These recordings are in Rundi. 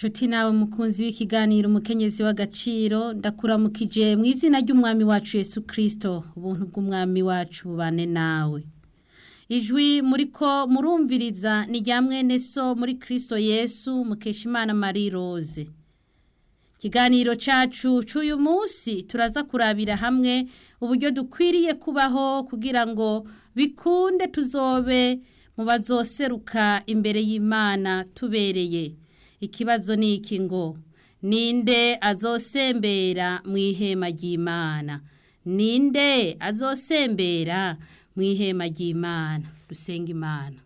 nshuti nawe mukunzi w'ikiganiro umukenyezi w'agaciro ndakuramukije mu izina ry'umwami wacu Yesu kirisito ubuntu bw'umwami wacu bubane nawe ijwi muri ko murumviriza ni rya mwene so muri kirisito yesu mukeshimana marie rose ikiganiro cyacu cy'uyu munsi turaza kurabira hamwe uburyo dukwiriye kubaho kugira ngo bikunde tuzobe mu bazoseruka imbere y'imana tubereye ikibazo ni iki ngo ninde azosembera mu ihema ry'imana ninde azosembera mu ihema ry'imana dusenga imana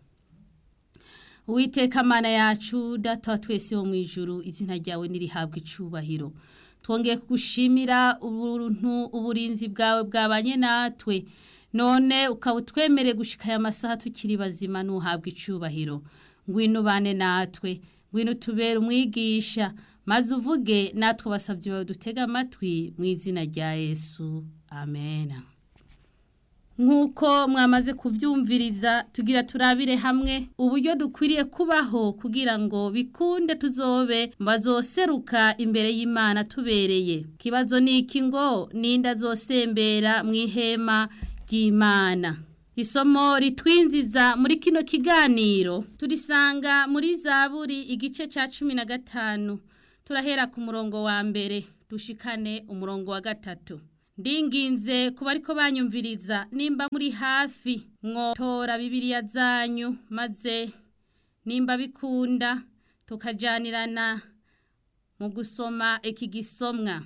uwiteka amana yacu data wa twese wo mu ijuru izina ryawe nirihabwa icubahiro twongeye kugushimira ubuntu uburinzi bwawe bwabanye natwe none ukaba utwemere gushika aya masaha tukiri bazima n'uhabwa icubahiro ngwino ubane natwe ngwino tubere umwigisha maze uvuge natwe basabye bawe dutega amatwi mu izina rya yesu amen nk'uko mwamaze kubyumviriza tugira turabire hamwe uburyo dukwiriye kubaho kugira ngo bikunde tuzobe bazoseruka imbere y'imana tubereye ikibazo ni iki ngo ninde azosembera mu ihema ry'imana isomo ritwinziza muri kino kiganiro turisanga muri zaburi igice cya cumi na gatanu turahera ku murongo wa mbere dushikane umurongo wa gatatu ndinginze kuba ariko banyumviriza nimba muri hafi mwotora bibiriya zanyu maze nimba bikunda tukajyanirana mu gusoma iki gisomwa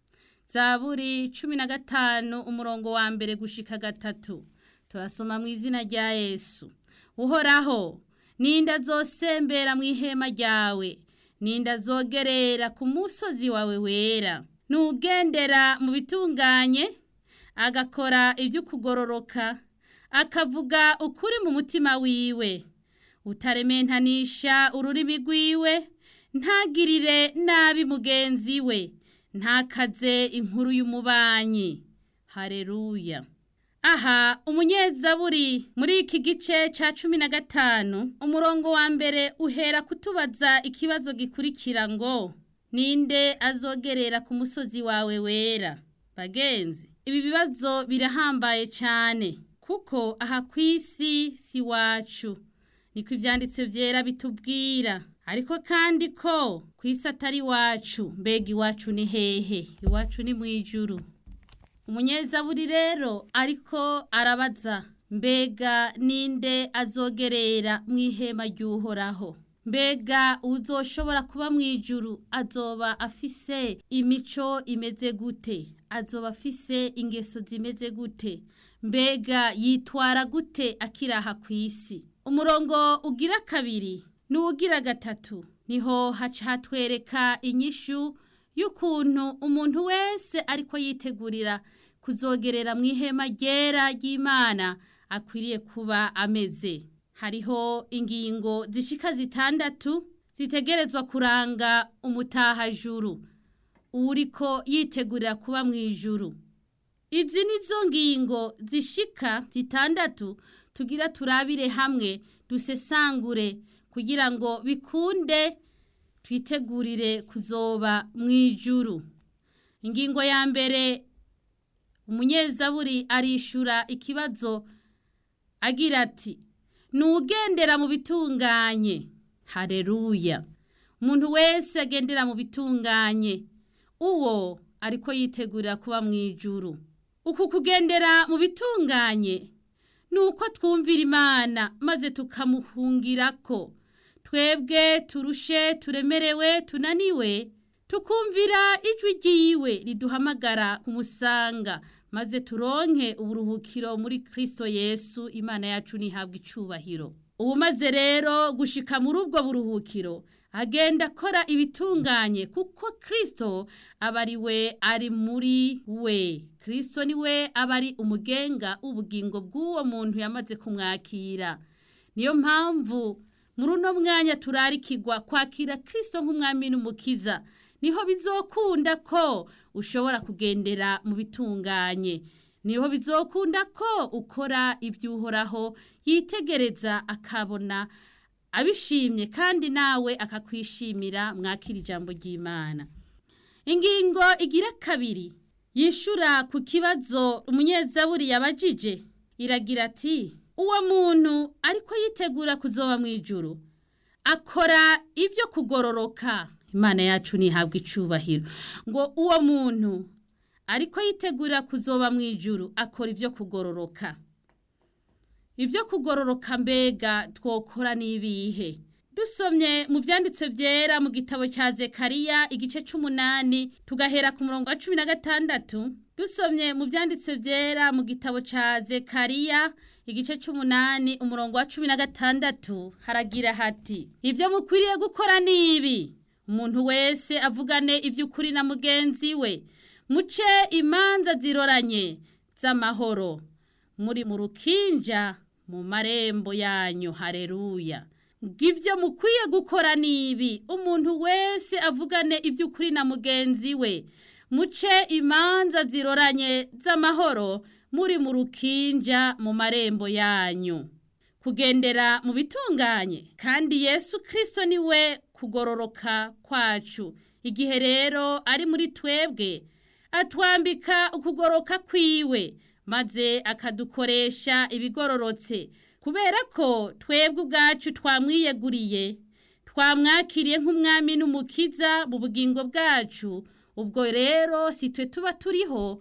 zaburi cumi na gatanu umurongo wa mbere gushika gatatu turasoma mu izina rya yesu uhoraho ninde azosembera mu ihema ryawe ninde azogerera ku musozi wawe wera nugendera mu bitunganye agakora ibyo kugororoka akavuga ukuri mu mutima wiwe utarementanisha ururimi rwiwe ntagirire nabi mugenzi we ntakaze inkuru y'umubanyi hareruya aha umunyezaburi muri iki gice cya cumi na gatanu umurongo wa mbere uhera kutubaza ikibazo gikurikira ngo ninde azogerera ku musozi wawe wera bagenzi ibi bibazo birahambaye cyane kuko aha ku isi si wacu niko ibyanditswe byera bitubwira ariko kandi ko ku isi atari iwacu mbega iwacu ni hehe iwacu ni mu ijuru umunyezaburi rero ariko arabaza mbega ninde azogerera mu ihema ry'uhoraho mbega uzoshobora kuba mu ijuru azoba afise imico imeze gute azoba afise ingeso zimeze gute mbega yitwara gute akiraha ku isi umurongo ugira kabiri n'uwugira gatatu niho haca hatwereka inyishu y'ukuntu umuntu wese ariko yitegurira kuzogerera mu ihema ryera ry'imana akwiriye kuba ameze hariho ingingo zishika zitandatu zitegerezwa kuranga umutahajuru uriko yitegurira kuba mu ijuru izi nizo ngingo zishika zitandatu tugira turabire hamwe dusesangure kugira ngo bikunde twitegurire kuzoba mu ijuru ingingo ya mbere umunyezaburi arishura ikibazo agira ati nugendera mu bitunganye hareruya umuntu wese agendera mu bitunganye uwo ariko yitegurira kuba mu ijuru uku kugendera mu bitunganye ni uko twumvira imana maze tukamuhungira ko twebwe turushe turemerewe tunaniwe tukumvira ijwi ryiwe riduhamagara kumusanga maze turonke uburuhukiro muri kirisito yesu imana yacu ntihabwe icubahiro ubu maze rero gushika muri ubwo buruhukiro agenda akora ibitunganye kuko kirisito aba ari we ari muri we kirisito ni we aba ari umugenga ubugingo bw'uwo muntu yamaze kumwakira niyo mpamvu muri uno mwanya turarikirwa kwakira kirisito nk'umwami n'umukiza niho bizokunda ko ushobora kugendera mu bitunganye niho bizokunda ko ukora iby'uhoraho yitegereza akabona abishimye kandi nawe akakwishimira mwakira ijambo ry'imana ingingo igira kabiri yishura ku kibazo umunyezaburi yabajije iragira ati uwo muntu ariko yitegura kuzoba mu ijuru akora ibyo kugororoka imana yacu ntihabwe icubahiro ngo uwo muntu ariko yitegura kuzoba mu ijuru akora ibyo kugororoka ibyo kugororoka mbega twokora n'ibihe dusomye mu byanditswe byera mu gitabo cya zekariya igice cy'umunani tugahera ku murongo wa cumi na gatandatu dusomye mu byanditswe byera mu gitabo cya zekariya igice cy'umunani umurongo wa cumi na gatandatu haragira hati ibyo mukwiriye gukora ni ibi umuntu wese avugane iby'ukuri na mugenzi we muce imanza ziroranye z'amahoro muri mu rukinja mu marembo yanyu hareruya ngibyo mukwiye gukora ni ibi umuntu wese avugane iby'ukuri na mugenzi we muce imanza ziroranye z'amahoro muri mu rukinja mu marembo yanyu kugendera mu bitunganye kandi yesu kirisito ni we kugororoka kwacu igihe rero ari muri twebwe atwambika ukugoroka kwiwe maze akadukoresha ibigororotse kubera ko twebwe ubwacu twamwiyeguriye twamwakiriye nk'umwami n'umukiza mu bugingo bwacu ubwo rero si twe tuba turiho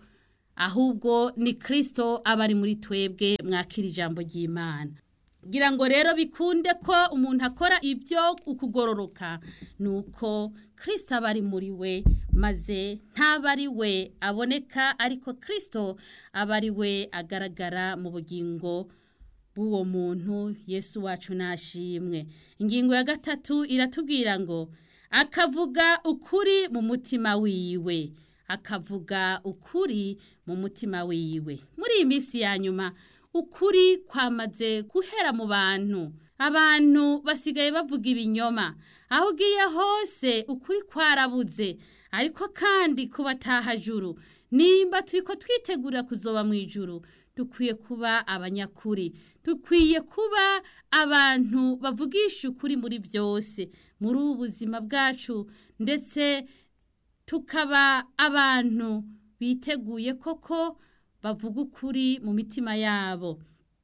ahubwo ni kirisito aba ari muri twebwe mwakira ijambo ry'imana ngira ngo rero bikunde ko umuntu akora ibyo ukugororoka ni uko kirisito aba ari muri we maze ntaba ari we aboneka ariko kirisito aba ari we agaragara mu bugingo bw'uwo muntu yesu wacu nashimwe ingingo ya gatatu iratubwira ngo akavuga ukuri mu mutima wiwe akavuga ukuri mu mutima wiwe muri iyi minsi ya nyuma ukuri kwamaze guhera mu bantu abantu basigaye bavuga ibinyoma aho ugiye hose ukuri kwarabuze ariko kandi ku batahajuru nimba turi ko twitegura kuzoba mu ijuru dukwiye kuba abanyakuri dukwiye kuba abantu bavugisha ukuri muri byose muri ubu buzima bwacu ndetse tukaba abantu biteguye koko bavuga ukuri mu mitima yabo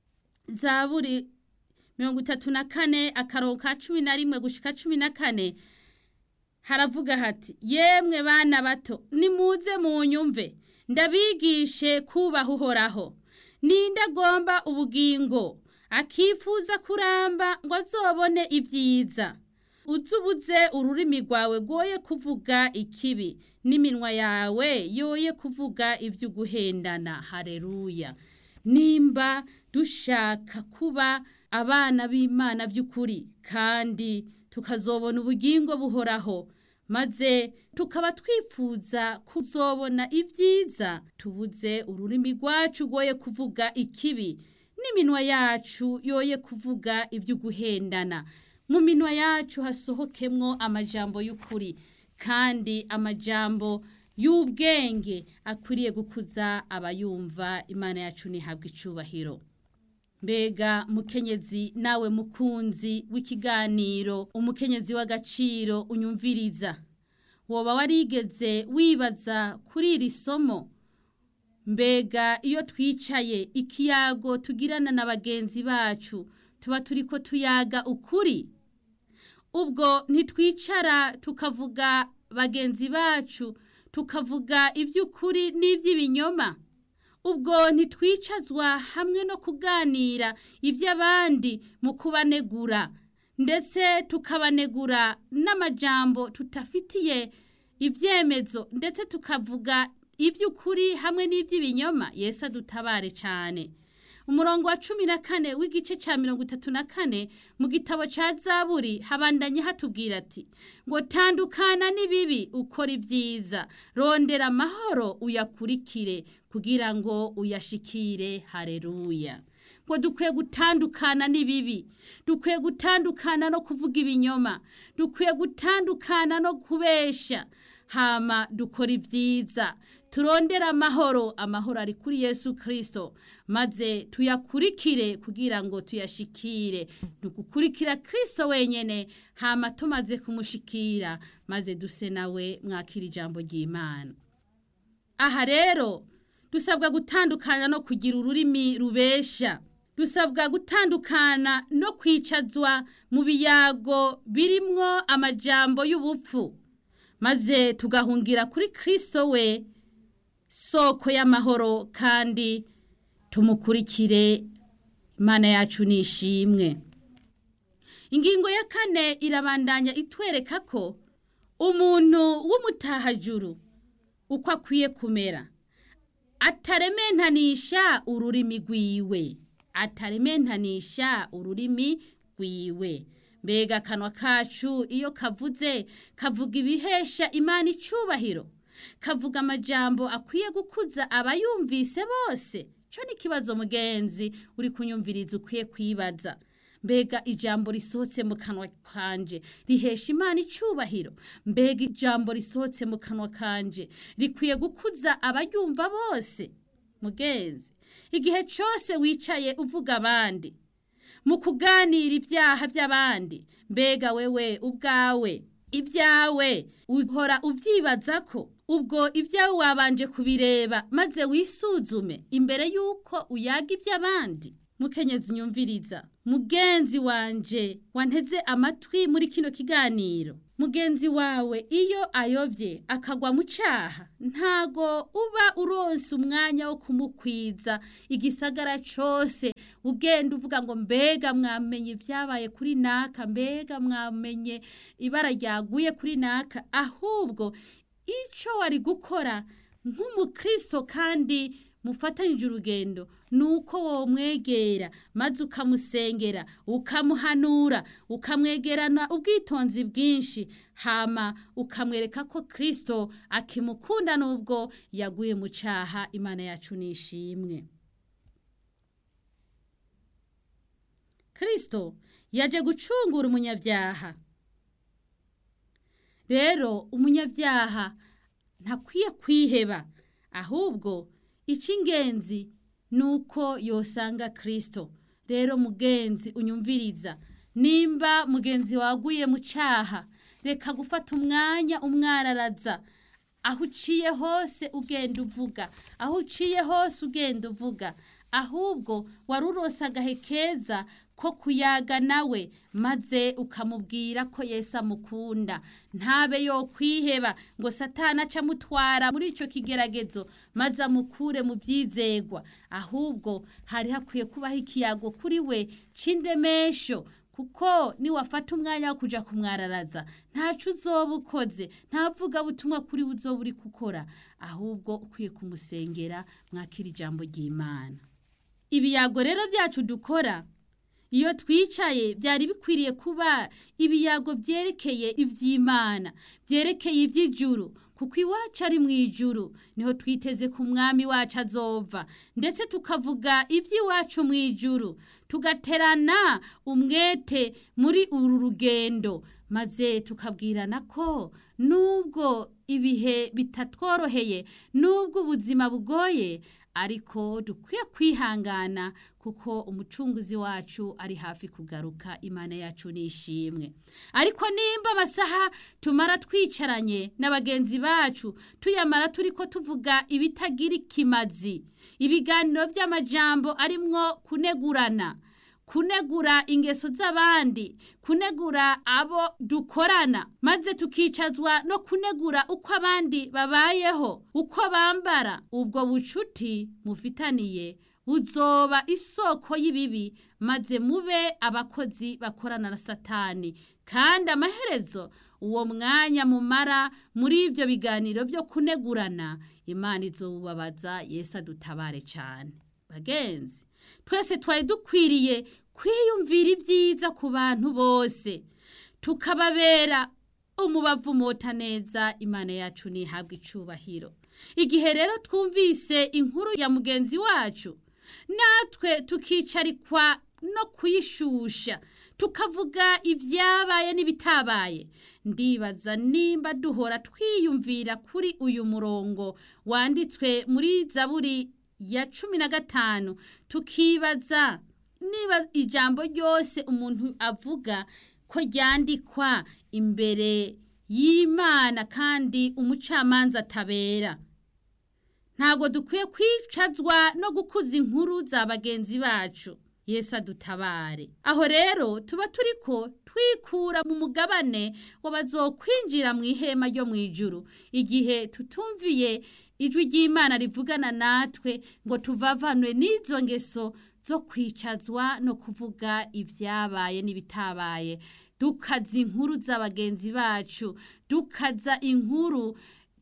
zaburi mirongo itatu na kane akarongo ka cumi na rimwe gushika cumi na kane haravuga hati yemwe bana bato nimuze mu nyumve ndabigishe kubaha uhoraho ninde agomba ubugingo akifuza kuramba ngo azobone ibyiza uzubuze ururimi rwawe rwoye kuvuga ikibi n'iminwa yawe yoye kuvuga ibyo guhendana hareruya nimba dushaka kuba abana b'imana by'ukuri kandi tukazobona ubugingo buhoraho maze tukaba twifuza kuzobona ibyiza tubuze ururimi rwacu rwoye kuvuga ikibi n'iminwa yacu yoye kuvuga ibyo guhendana mu minwa yacu hasohokemwo amajambo y'ukuri kandi amajambo y'ubwenge akwiriye gukuza abayumva imana yacu ntihabwe icubahiro mbega mukenyezi nawe mukunzi w'ikiganiro umukenyezi w'agaciro unyumviriza woba warigeze wibaza kuri iri somo mbega iyo twicaye ikiyago tugirana na bagenzi bacu tuba turi ko tuyaga ukuri ubwo ntitwicara tukavuga bagenzi bacu tukavuga iby'ukuri n'iby'ibinyoma ubwo ntitwicazwa hamwe no kuganira iby'abandi mu kubanegura ndetse tukabanegura n'amajambo tutafitiye ibyemezo ndetse tukavuga iby'ukuri hamwe n'iby'ibinyoma Yesu adutabare cyane umurongo wa cumi na kane w'igice cya mirongo itatu na kane mu gitabo cya zaburi habandanye hatubwira ati ngo tandukana n'ibibi ukora ibyiza rondera amahoro uyakurikire kugira ngo uyashikire hareruya ngo dukwiye gutandukana n'ibibi dukwiye gutandukana no kuvuga ibinyoma dukwiye gutandukana no kubesha hama dukora ibyiza turondere amahoro amahoro ari kuri yesu kirisito maze tuyakurikire kugira ngo tuyashikire ni ugukurikira kirisito wenyine hama tumaze kumushikira maze duse nawe mwakira ijambo ry'imana aha rero dusabwa gutandukana no kugira ururimi rubesha dusabwa gutandukana no kwicazwa mu biyago birimwo amajambo y'ubupfu maze tugahungira kuri kirisito we soko y'amahoro kandi tumukurikire imana yacu ni ishimwe ingingo ya kane irabandanya itwereka ko umuntu w'umutahajuru uko akwiye kumera atarementanisha ururimi rwiwe atarementanisha ururimi rwiwe mbega akanwa kacu iyo kavuze kavuga ibihesha imana icubahiro kavuga amajambo akwiye gukuza abayumvise bose cyo ni ikibazo mugenzi uri kunyumviriza ukwiye kwibaza mbega ijambo risohotse mu kanwa kanje rihesha imana icubahiro mbega ijambo risohotse mu kanwa kanje rikwiye gukuza abayumva bose mugenzi igihe cyose wicaye uvuga abandi mu kuganira ibyaha by'abandi mbega wewe ubwawe ibyawe uhora ubyibaza ko ubwo ibyawe wabanje kubireba maze wisuzume imbere y'uko uyaga iby'abandi mukenyezi unyumviriza mugenzi wanje wanteze amatwi muri kino kiganiro mugenzi wawe iyo ayobye akagwa mu cyaha ntago uba uronse umwanya wo kumukwiza igisagara cyose ugenda uvuga ngo mbega mwamenye ibyabaye kuri naka mbega mwamenye ibara ryaguye kuri naka ahubwo icyo wari gukora nk'umukristo kandi mufatanyije urugendo ni uko womwegera maze ukamusengera ukamuhanura ukamwegerana ubwitonzi bwinshi hama ukamwereka ko kirisito akimukunda n'ubwo yaguye mu cyaha imana yacu nishimwe kirisito yaje gucungura umunyabyaha rero umunyabyaha ntakwiye kwiheba ahubwo icy'ingenzi ni uko yosanga kirisito rero mugenzi unyumviriza nimba mugenzi waguye mu cyaha reka gufata umwanya umwararaza aho uciye hose ugenda uvuga aho uciye hose ugenda uvuga ahubwo wari urose agahe keza ko kuyaga nawe maze ukamubwira ko Yesu amukunda ntabe yo kwiheba ngo satana aca amutwara muri icyo kigeragezo maze amukure mu byizegwa ahubwo hari hakwiye kubaho ikiyago kuri we c'indemesho kuko niwafata umwanya wo kujya kumwararaza ntacu uzoba ukoze ntavuga butumwa kuri we uzoba uri gukora ahubwo ukwiye kumusengera mwakira ijambo ry'imana ibiyago rero byacu dukora iyo twicaye byari bikwiriye kuba ibiyago byerekeye iby'imana byerekeye iby'ijuru kuko iwacu ari mu ijuru niho twiteze ku mwami wacu azova ndetse tukavuga iby'iwacu mu ijuru tugaterana umwete muri uru rugendo maze tukabwirana ko nubwo ibihe bitatworoheye nubwo ubuzima bugoye ariko dukwiye kwihangana kuko umucunguzi wacu ari hafi kugaruka imana yacu nishimwe ariko nimba amasaha tumara twicaranye na bagenzi bacu tuyamara turi ko tuvuga ibitagira ikimazi ibiganiro by'amajambo arimwo kunegurana kunegura ingeso z'abandi kunegura abo dukorana maze tukicazwa no kunegura uko abandi babayeho uko bambara ubwo bucuti mufitaniye buzoba isoko y'ibibi maze mube abakozi bakorana na satani kandi amaherezo uwo mwanya mumara muri ibyo biganiro byo kunegurana imana izobubabaza yesu adutabare cyane bagenzi twese twari dukwiriye kwiyumvira ibyiza ku bantu bose tukababera umubavu mota neza imana yacu ntihabwe icubahiro igihe rero twumvise inkuru ya mugenzi wacu natwe tukicarikwa no kuyishusha tukavuga ibyabaye n'ibitabaye ndibaza nimba duhora twiyumvira kuri uyu murongo wanditswe muri zaburi ya cumi na gatanu tukibaza niba ijambo ryose umuntu avuga ko ryandikwa imbere y'imana kandi umucamanza atabera ntabwo dukwiye kwicazwa no gukuza inkuru za bagenzi bacu Yesu adutabare aho rero tuba turi ko twikura mu mugabane wabazokwinjira mu ihema ryo mu ijuru igihe tutumviye ijwi ry'imana rivugana natwe ngo tuvavanwe n'izo ngeso zo kwicazwa no kuvuga ibyabaye n'ibitabaye dukaza inkuru za bagenzi bacu dukaza inkuru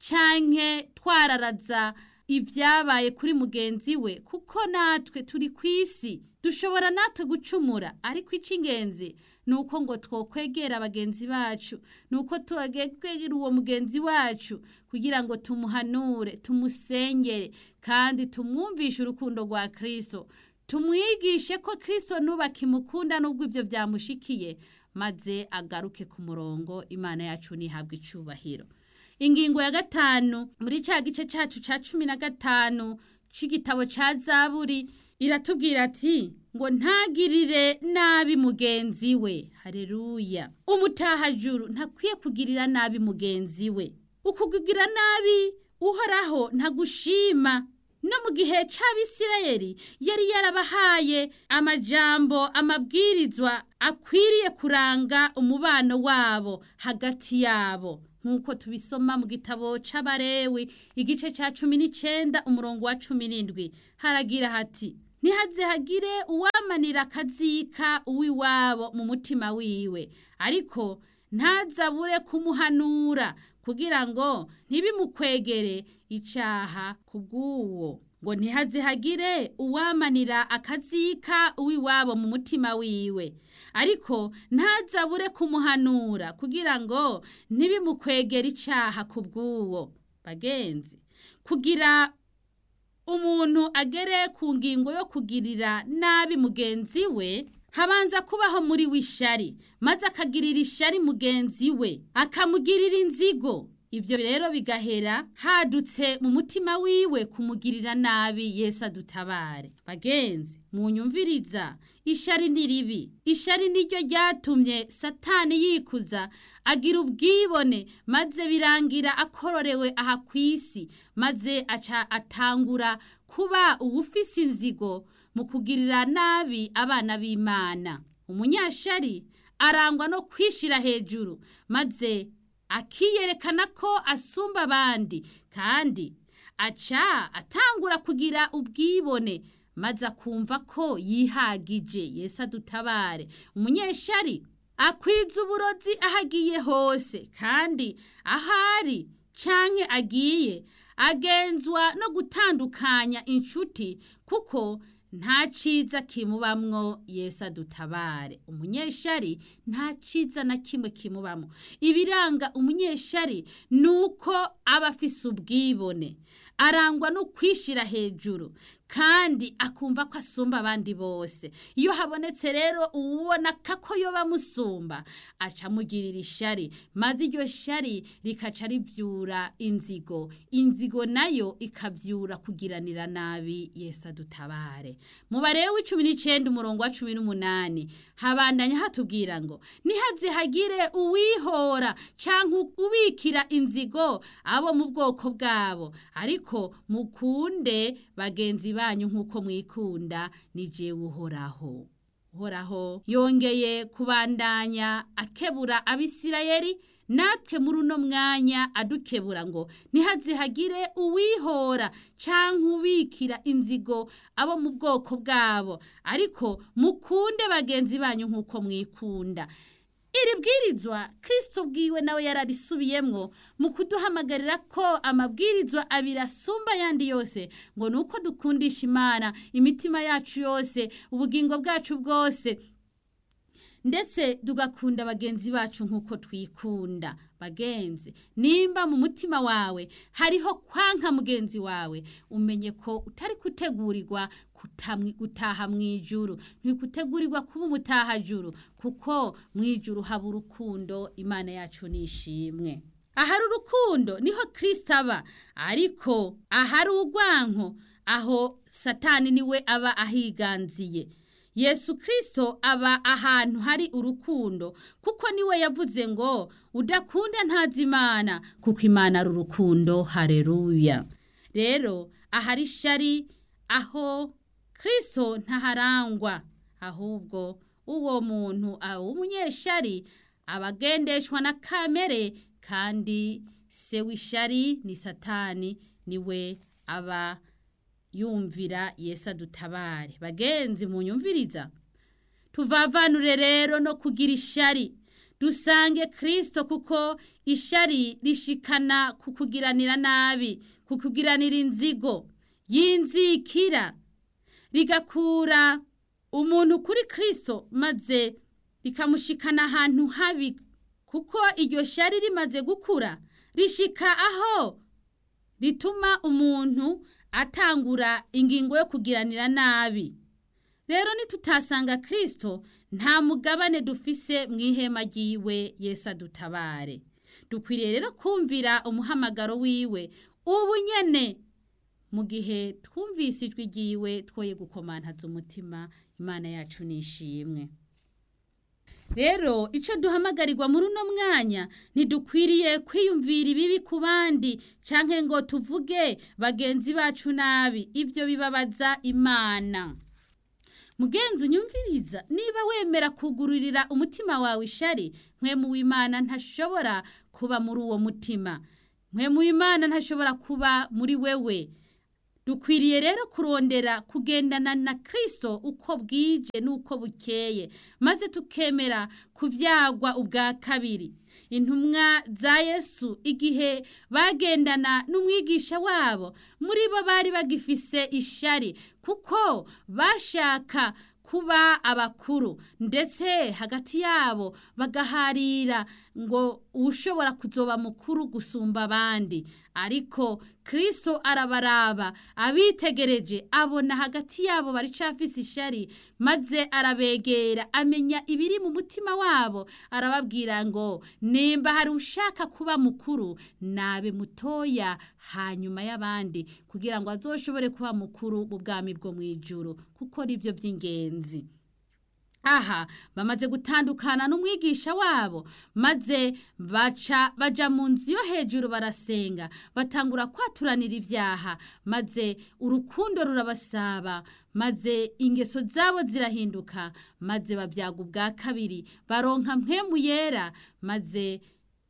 canke twararaza ibyabaye kuri mugenzi we kuko natwe turi ku isi dushobora natwe gucumura ariko icy'ingenzi ni uko ngo twokwegera bagenzi bacu ni uko twegera uwo mugenzi wacu kugira ngo tumuhanure tumusengere kandi tumwumvishe urukundo rwa kirisito tumwigishe ko kirisito nubakimukunda n'ubwo ibyo byamushikiye maze agaruke ku murongo imana yacu ntihabwe icubahiro ingingo ya gatanu muri cya gice cyacu cya cumi na gatanu cy'igitabo cya zaburi iratubwira ati ngo ntagirire nabi mugenzi we hareruya umutahajuru ntakwiye kugirira nabi mugenzi we ukugira nabi uhoraho ntagushima no mu gihe cy'abisirayeli yari yarabahaye amajambo amabwirizwa akwiriye kuranga umubano wabo hagati yabo nk'uko tubisoma mu gitabo c'abarewi igice cya cumi n'icyenda umurongo wa cumi n'indwi haragira hati ntihaze hagire uwamanira akazika uw'iwabo mu mutima wiwe ariko ntazabure kumuhanura kugira ngo ntibimukwegere icyaha ku bw'uwo ngo ntihaze hagire uwamanira akazika uw'iwabo mu mutima wiwe ariko ntazabure kumuhanura kugira ngo ntibimukwegere icyaha ku bw'uwo bagenzi kugira umuntu agere ku ngingo yo kugirira nabi mugenzi we habanza kubaho muri w'ishari maze akagirira ishari mugenzi we akamugirira inzigo ibyo rero bigahera hadutse mu mutima wiwe kumugirira nabi Yesu adutabare bagenzi munyumviriza ishari ni ribi ishari niryo ryatumye satani yikuza agira ubwibone maze birangira akororewe aha ku isi maze aca atangura kuba uwufise inzigo mu kugirira nabi abana b'imana umunyashari arangwa no kwishira hejuru maze akiyerekana ko asumba abandi kandi aca atangura kugira ubwibone maze akumva ko yihagije Yesu adutabare umunyeshari akwiza uburozi aho agiye hose kandi ahari canke agiye agenzwa no gutandukanya inshuti kuko nta ciza kimubamwo Yesu adutabare umunyeshari nta ciza na kimwe kimubamwo ibiranga umunyeshari nuko aba afise ubwibone arangwa no kwishira hejuru kandi akumva ko asumba abandi bose iyo habonetse rero uwubona ko yoba amusumba aca amugirira ishari maze iryo shari rikaca rivyura inzigo inzigo nayo ikavyura kugiranira nabi Yesu adutabare mu barewe w'icumi n'icenda umurongo wa cumi n'umunani habandanya hatubwira ngo nihaze hagire uwihora canke ubikira inzigo abo mu bwoko bwabo ariko mukunde bagenzi banyu nk'uko mwikunda ni jewe uhoraho uhoraho yongeye kubandanya akebura abisirayeli natwe muri uno mwanya adukebura ngo ntihaze hagire uwihora canke ubikira inzigo abo mu bwoko bwabo ariko mukunde bagenzi banyu nk'uko mwikunda iri bwirizwa kirisito bwiwe nawe yararisubiyemwo mu kuduhamagarira ko amabwirizwa abiri asumba ayandi yose ngo ni uko dukundisha imana imitima yacu yose ubugingo bwacu bwose ndetse tugakunda bagenzi bacu nk'uko twikunda bagenzi nimba mu mutima wawe hariho kwanka mugenzi wawe umenye ko utari gutegurirwa gutaha mu ijuru ntikutegurirwa kuba umutahajuru kuko mu ijuru haba urukundo imana yacu nishimwe ahari urukundo niho kirisita aba ariko ahari urwanko aho satani niwe aba ahiganziye yesu kirisito aba ahantu hari urukundo kuko niwe yavuze ngo udakunda ntazi imana kuko imana ari urukundo hareruya rero ahari ishari aho kirisito ntaharangwa ahubwo uwo muntu w'umunyeshari aba agendeshwa na kamere kandi se w'ishari ni satani niwe aba yumvira Yesu adutabare bagenzi mu nyumviriza tuvavanure rero no kugira ishari dusange kirisito kuko ishari rishikana ku kugiranira nabi ku kugiranira inzigo y'inzikira rigakura umuntu kuri kirisito maze rikamushikana ahantu habi kuko iryo shari rimaze gukura rishika aho rituma umuntu atangura ingingo yo kugiranira nabi rero nitutasanga kirisito nta mugabane dufise mu ihema ry'iwe Yesu adutabare dukwiriye rero kumvira umuhamagaro wiwe ubu nyene mu gihe twumvise ijwi ry'iwe twoye gukomantaza umutima imana yacu nishimwe rero icyo duhamagarirwa muri uno mwanya ntidukwiriye kwiyumvira ibibi ku bandi cyangwa ngo tuvuge bagenzi bacu nabi ibyo bibabaza imana mugenzi unyumviriza niba wemera kugururira umutima wawe ishari nkwe w'imana ntashobora kuba muri uwo mutima nkwe w'imana ntashobora kuba muri wewe dukwiriye rero kurondera kugendana na kirisito uko bwije n'uko bukeye maze tukemera kubyagwa ubwa kabiri intumwa za yesu igihe bagendana n'umwigisha wabo muri bo bari bagifise ishari kuko bashaka kuba abakuru ndetse hagati yabo bagaharira ngo ushobora kuzoba mukuru gusumba abandi ariko kirisito arabaraba abitegereje abona hagati yabo baricafise ishari maze arabegera amenya ibiri mu mutima wabo arababwira ngo nimba hari ushaka kuba mukuru nabe mutoya hanyuma y'abandi kugira ngo azoshobore kuba mukuru mu bwami bwo mu ijuru kuko nibyo by'ingenzi aha bamaze gutandukana n'umwigisha wabo maze baca baja mu nzu yo hejuru barasenga batangura kwaturanira ibyaha maze urukundo rurabasaba maze ingeso zabo zirahinduka maze babyaga ubwa kabiri baronka mpwemu yera maze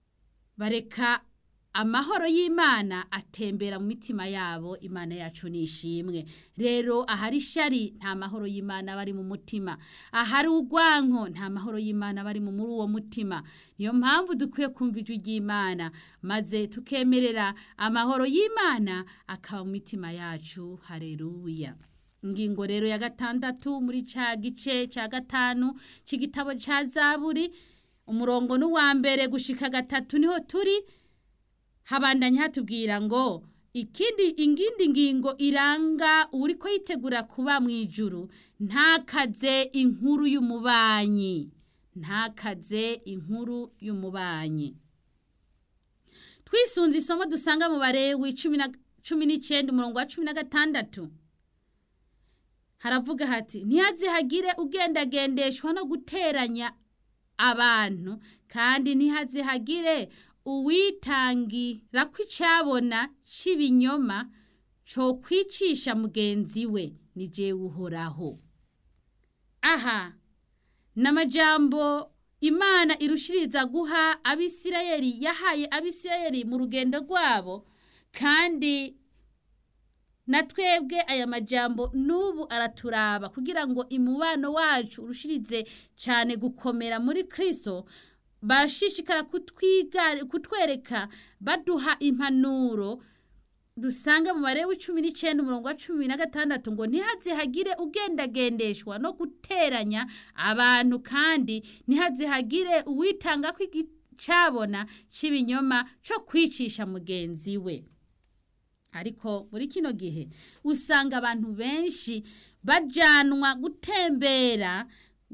bareka amahoro y'imana atembera mu mitima yabo imana yacu nishimwe rero ahari ishari nta mahoro y'imana bari mu mutima ahari urwanko nta mahoro y'imana bari muri uwo mutima niyo mpamvu dukwiye kumva ijwi ry'imana maze tukemerera amahoro y'imana akaba mu mitima yacu hareruya ingingo rero ya gatandatu muri cya gice cya gatanu cy'igitabo cya zaburi umurongo n'uwa mbere gushika gatatu niho turi habandanya hatubwira ngo ikindi ingindi ngingo iranga uri ko yitegura kuba mu ijuru ntakaze inkuru y'umubanyi ntakaze inkuru y'umubanyi twisunze isomo dusanga mu barewi cumi n'icyenda umurongo wa cumi na gatandatu haravuga hati ntihazihagire ugendagendeshwa no guteranya abantu kandi ntihazihagire uwitangira ko icyabona cy'ibinyoma cyo kwicisha mugenzi we ni jewe uhoraho aha ni amajambo imana irushiriza guha abisirayeli yahaye abisirayeli mu rugendo rwabo kandi na twebwe aya majambo n'ubu araturaba kugira ngo imubano wacu urushirize cyane gukomera muri kirisito bashishikara kutwereka baduha impanuro dusanga mu bare w'icumi n'icyenda umurongo wa cumi na gatandatu ngo ntihazihagire ugendagendeshwa no guteranya abantu kandi ntihazihagire uwitanga ko cyabona cy'ibinyoma cyo kwicisha mugenzi we ariko muri kino gihe usanga abantu benshi bajyanwa gutembera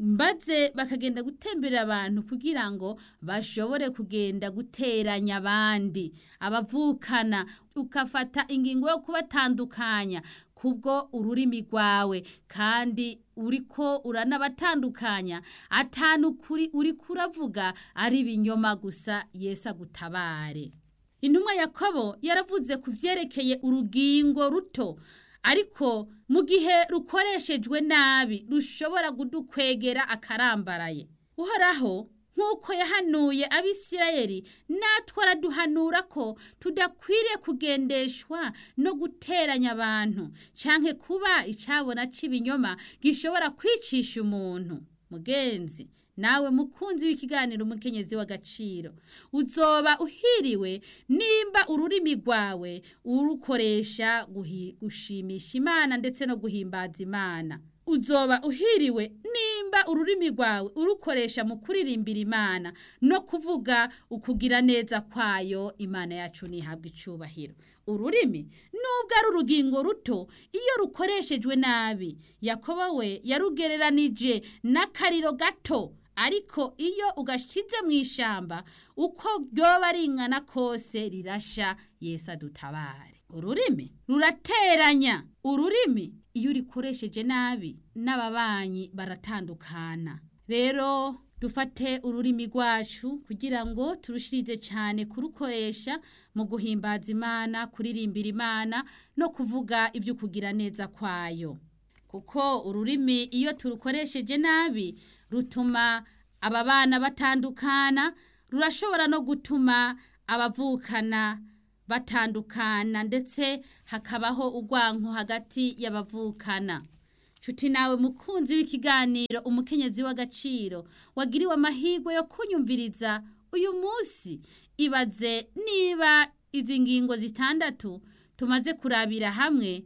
maze bakagenda gutemberera abantu kugira ngo bashobore kugenda guteranya abandi abavukana ukafata ingingo yo kubatandukanya kubwo ururimi rwawe kandi uriko uranabatandukanya atanu kuri uri kuravuga ari ibinyoma gusa Yesu agutabare intumwa yakobo yaravuze ku byerekeye urugingo ruto ariko mu gihe rukoreshejwe nabi rushobora kudukwegera akarambaraye uhoraho nk'uko yahanuye abisirayeli natwe araduhanura ko tudakwiriye kugendeshwa no guteranya abantu cyangwa kuba icyabona cy'ibinyoma gishobora kwicisha umuntu mugenzi nawe mukunzi w'ikiganiro umukenyezi w'agaciro uzoba uhiriwe nimba ururimi rwawe urukoresha gushimisha imana ndetse no guhimbaza imana uzoba uhiriwe nimba ururimi rwawe urukoresha mu kuririmbira imana no kuvuga ukugira neza kwayo imana yacu ntihabwe icyubahiro ururimi nubwo ari urugingo ruto iyo rukoreshejwe nabi yakobo we yarugereranije n'akariro gato ariko iyo ugashize mu ishyamba uko ryoba ringana kose rirasha Yesu adutabare ururimi rurateranya ururimi iyo urikoresheje nabi n'ababanyi baratandukana rero dufate ururimi rwacu kugira ngo turushirize cyane kurukoresha mu guhimbaza imana kuririmbira imana no kuvuga ibyo kugira neza kwayo kuko ururimi iyo turukoresheje nabi rutuma aba bana batandukana rurashobora no gutuma abavukana batandukana ndetse hakabaho urwanko hagati y'abavukana nshuti nawe mukunzi w'ikiganiro umukenyezi w'agaciro wagiriwe amahirwe yo kunyumviriza uyu munsi ibaze niba izi ngingo zitandatu tumaze kurabira hamwe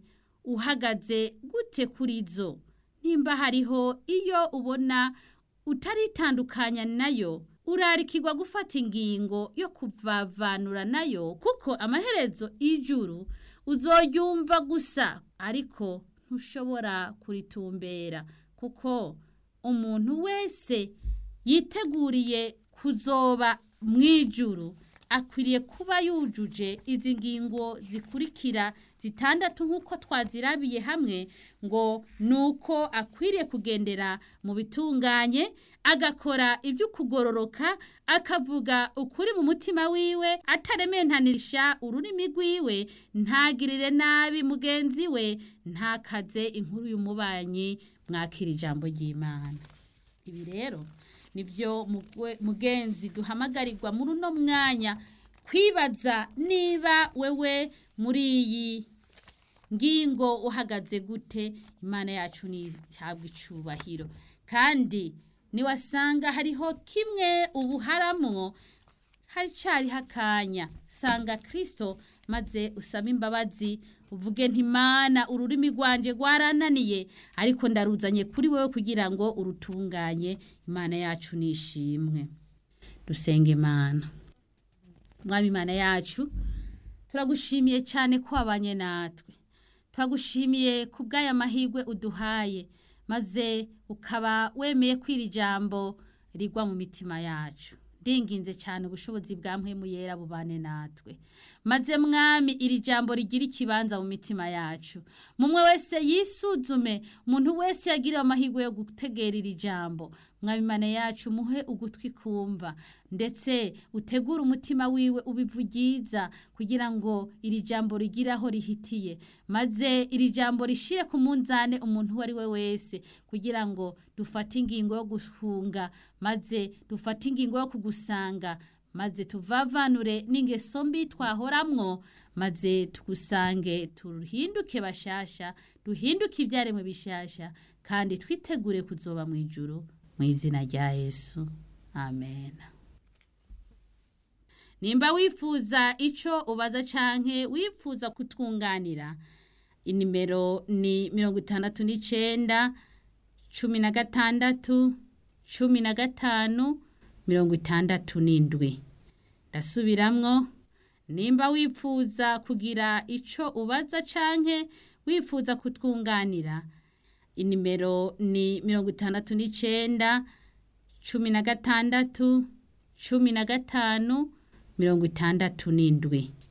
uhagaze gute kuri zo nimba hariho iyo ubona utaritandukanya nayo urarikirwa gufata ingingo yo kuvavanura nayo kuko amaherezo y'ijuru uzoyumva gusa ariko ntushobora kuritumbera kuko umuntu wese yiteguriye kuzoba mu ijuru akwiriye kuba yujuje izi ngingo zikurikira zitandatu nk'uko twazirabiye hamwe ngo ni uko akwiriye kugendera mu bitunganye agakora ibyo kugororoka akavuga ukuri mu mutima wiwe atarementanisha ururimi rwiwe ntagirire nabi mugenzi we ntakaze inkuru y'umubanyi mwakira ijambo ry'imana ibi rero nibyo mugenzi duhamagarirwa muri uno mwanya kwibaza niba wewe muri iyi ngingo uhagaze gute imana yacu ntihabwe icubahiro kandi niwasanga hariho kimwe ubuharamwo haricyariho akanya sanga kirisito maze usaba imbabazi uvuge ntimana ururimi rwanje rwarananiye ariko ndaruzanye kuri wowe kugira ngo urutunganye imana yacu nishimwe dusenge imana mwaba imana yacu turagushimiye cyane ko wabanye natwe turagushimiye ku bw'aya mahirwe uduhaye maze ukaba wemeye kwira ijambo rigwa mu mitima yacu ndinginze cyane ubushobozi bwa mpemu yera bubane natwe maze mwami iri jambo rigira ikibanza mu mitima yacu mumwe wese yisuzume umuntu wese yagiriwe amahirwe yo gutegera iri jambo mwami imana yacu muhe ugutwi kumva ndetse utegure umutima wiwe ubivugiza kugira ngo iri jambo rigire aho rihitiye maze iri jambo rishire ku munzane umuntu uwo ari we wese kugira ngo dufate ingingo yo guhunga maze dufate ingingo yo kugusanga maze tuvavanure n'ingeso mbi twahoramwo maze tugusange tuhinduke bashasha duhinduke ibyaremwe bishasha kandi twitegure kuzoba mu ijuru mu izina rya yesu amen nimba wifuza icyo ubaza canke wifuza kutwunganira inimero ni mirongo itandatu n'icyenda cumi na gatandatu cumi na gatanu mirongo itandatu n'indwi ndasubiramwo nimba wifuza kugira icyo ubaza canke wifuza kutwunganira inimero ni mirongo itandatu n'icyenda cumi na gatandatu cumi na gatanu mirongo itandatu n'indwi